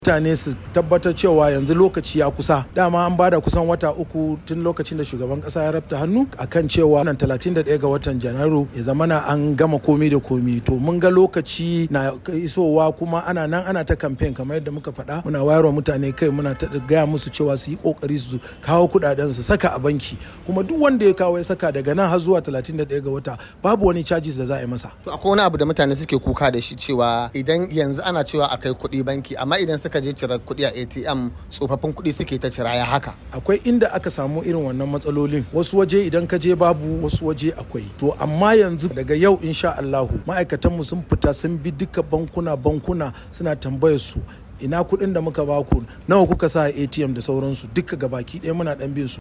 mutane su tabbatar cewa yanzu lokaci ya kusa dama an bada kusan wata uku tun lokacin da shugaban kasa ya rabta hannu akan cewa nan 31 ga watan janairu ya zamana an gama komi da komi to mun ga lokaci na isowa kuma ana nan ana ta campaign kamar yadda muka faɗa muna wayarwa mutane kai muna ta gaya musu cewa su yi kokari su kawo kudaden su saka a banki kuma duk wanda ya kawo ya saka daga nan har zuwa 31 ga wata babu wani charges da za a yi masa to akwai wani abu da mutane suke kuka da shi cewa idan yanzu ana cewa a kai kuɗi banki amma idan suka je cire kuɗi a ATM tsofaffin kuɗi suke ta cira ya haka. Akwai inda aka samu irin wannan matsalolin wasu waje idan ka je babu wasu waje akwai. To amma yanzu daga yau insha Allahu ma'aikatanmu sun fita sun bi duka bankuna bankuna suna tambayar su ina kuɗin da muka baku nawa kuka sa ATM da sauransu duka gabaki ɗaya muna ɗan bin su